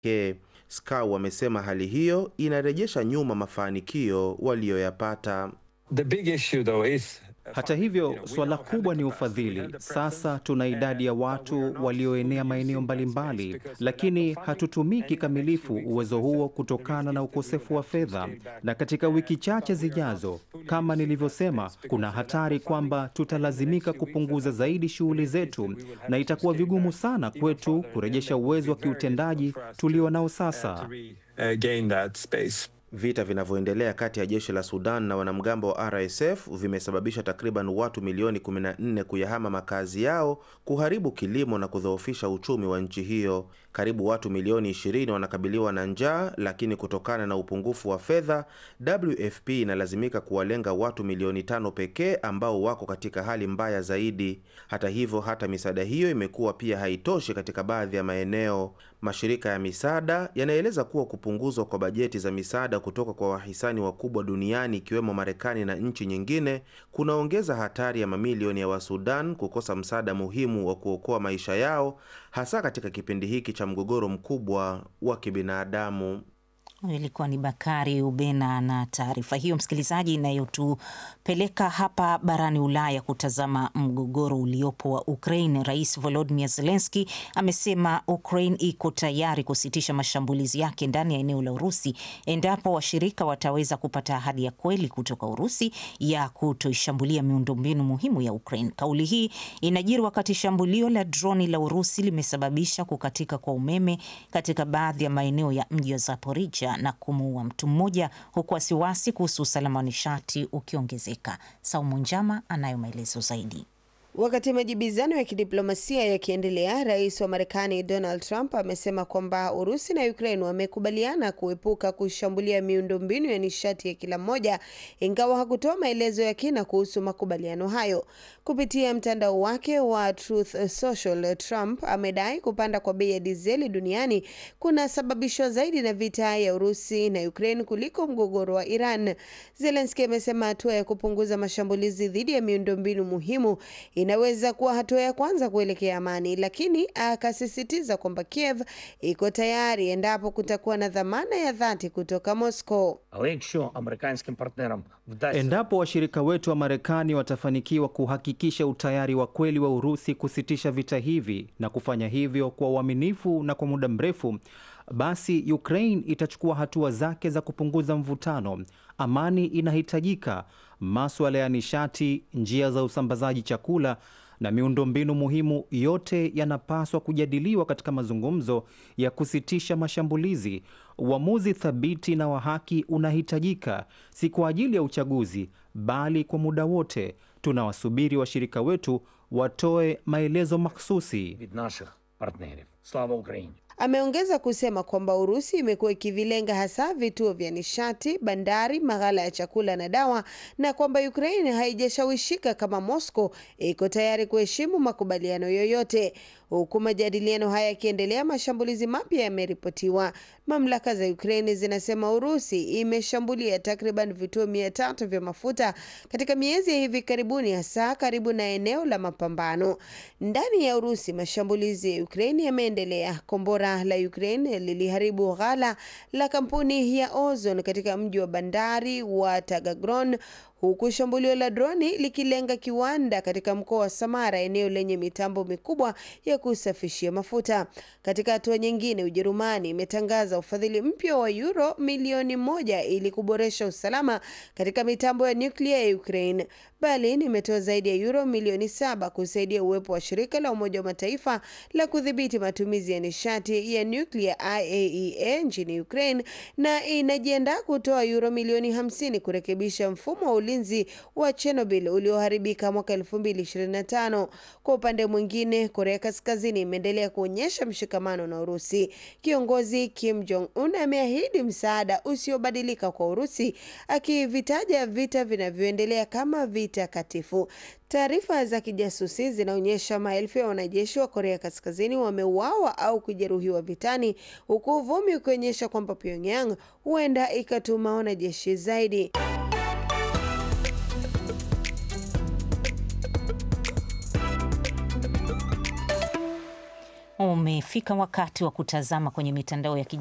pekee. Skau wamesema hali hiyo inarejesha nyuma mafanikio waliyoyapata. The big issue though is Hata hivyo, suala kubwa ni ufadhili. Sasa tuna idadi ya watu walioenea maeneo mbalimbali, lakini hatutumii kikamilifu uwezo huo kutokana na ukosefu wa fedha. Na katika wiki chache zijazo, kama nilivyosema, kuna hatari kwamba tutalazimika kupunguza zaidi shughuli zetu, na itakuwa vigumu sana kwetu kurejesha uwezo wa kiutendaji tulio nao sasa. uh, gain that space. Vita vinavyoendelea kati ya jeshi la Sudan na wanamgambo wa RSF vimesababisha takriban watu milioni 14 kuyahama makazi yao, kuharibu kilimo na kudhoofisha uchumi wa nchi hiyo. Karibu watu milioni 20 wanakabiliwa na njaa, lakini kutokana na upungufu wa fedha, WFP inalazimika kuwalenga watu milioni tano pekee ambao wako katika hali mbaya zaidi. Hata hivyo, hata misaada hiyo imekuwa pia haitoshi katika baadhi ya maeneo. Mashirika ya misaada yanaeleza kuwa kupunguzwa kwa bajeti za misaada kutoka kwa wahisani wakubwa duniani ikiwemo Marekani na nchi nyingine kunaongeza hatari ya mamilioni ya Wasudan kukosa msaada muhimu wa kuokoa maisha yao, hasa katika kipindi hiki cha mgogoro mkubwa wa kibinadamu. Huyo ilikuwa ni Bakari Ubena na taarifa hiyo, msikilizaji, inayotupeleka hapa barani Ulaya kutazama mgogoro uliopo wa Ukraine. Rais Volodymyr Zelensky amesema Ukraine iko tayari kusitisha mashambulizi yake ndani ya eneo la Urusi endapo washirika wataweza kupata ahadi ya kweli kutoka Urusi ya kutoishambulia miundombinu muhimu ya Ukraine. Kauli hii inajiri wakati shambulio la droni la Urusi limesababisha kukatika kwa umeme katika baadhi ya maeneo ya mji wa Zaporizhia na kumuua mtu mmoja huku wasiwasi kuhusu usalama wa nishati ukiongezeka. Saumu Njama anayo maelezo zaidi. Wakati majibizano ya kidiplomasia yakiendelea, rais wa Marekani Donald Trump amesema kwamba Urusi na Ukraine wamekubaliana kuepuka kushambulia miundombinu ya nishati ya kila mmoja, ingawa hakutoa maelezo ya kina kuhusu makubaliano hayo. Kupitia mtandao wake wa Truth Social, Trump amedai kupanda kwa bei ya dizeli duniani kunasababishwa zaidi na vita ya Urusi na Ukraine kuliko mgogoro wa Iran. Zelensky amesema hatua ya kupunguza mashambulizi dhidi ya miundombinu muhimu inaweza kuwa hatua ya kwanza kuelekea amani, lakini akasisitiza kwamba Kiev iko tayari endapo kutakuwa na dhamana ya dhati kutoka Moscow. Але якщо американським партнерам вдасться Endapo washirika wetu wa Marekani watafanikiwa kuhakikisha utayari wa kweli wa Urusi kusitisha vita hivi na kufanya hivyo kwa uaminifu na kwa muda mrefu, basi Ukraine itachukua hatua zake za kupunguza mvutano. Amani inahitajika. Maswala ya nishati, njia za usambazaji chakula na miundombinu muhimu yote yanapaswa kujadiliwa katika mazungumzo ya kusitisha mashambulizi. Uamuzi thabiti na wa haki unahitajika, si kwa ajili ya uchaguzi, bali kwa muda wote. Tunawasubiri washirika wetu watoe maelezo mahsusi. від наших партнерів. Слава Україні! Ameongeza kusema kwamba Urusi imekuwa ikivilenga hasa vituo vya nishati, bandari, maghala ya chakula na dawa, na kwamba Ukraine haijashawishika kama Moscow iko tayari kuheshimu makubaliano yoyote. Huku majadiliano haya yakiendelea, mashambulizi mapya yameripotiwa. Mamlaka za Ukraine zinasema Urusi imeshambulia takriban vituo mia tatu vya mafuta katika miezi ya hivi karibuni, hasa karibu na eneo la mapambano. Ndani ya Urusi, mashambulizi ya Ukraine yameendelea. Kombora la Ukraine liliharibu ghala la kampuni ya Ozon katika mji wa bandari wa Tagagron huku shambulio la droni likilenga kiwanda katika mkoa wa Samara, eneo lenye mitambo mikubwa ya kusafishia mafuta. Katika hatua nyingine, Ujerumani imetangaza ufadhili mpya wa euro milioni moja ili kuboresha usalama katika mitambo ya nyuklia ya Ukraine. Berlin imetoa zaidi ya euro milioni saba kusaidia uwepo wa shirika la Umoja wa Mataifa la kudhibiti matumizi ya nishati ya nyuklia IAEA nchini Ukraine na inajiandaa kutoa euro milioni hamsini kurekebisha mfumo wa ulinzi wa Chernobyl ulioharibika mwaka 2025. Kwa upande mwingine, Korea Kaskazini imeendelea kuonyesha mshikamano na Urusi. Kiongozi Kim Jong Un ameahidi msaada usiobadilika kwa Urusi, akivitaja vita vinavyoendelea kama vita katifu. Taarifa za kijasusi zinaonyesha maelfu ya wanajeshi wa Korea Kaskazini wameuawa au kujeruhiwa vitani, huku uvumi ukionyesha kwamba Pyongyang huenda ikatuma wanajeshi zaidi. Ume umefika wakati wa kutazama kwenye mitandao ya kijamii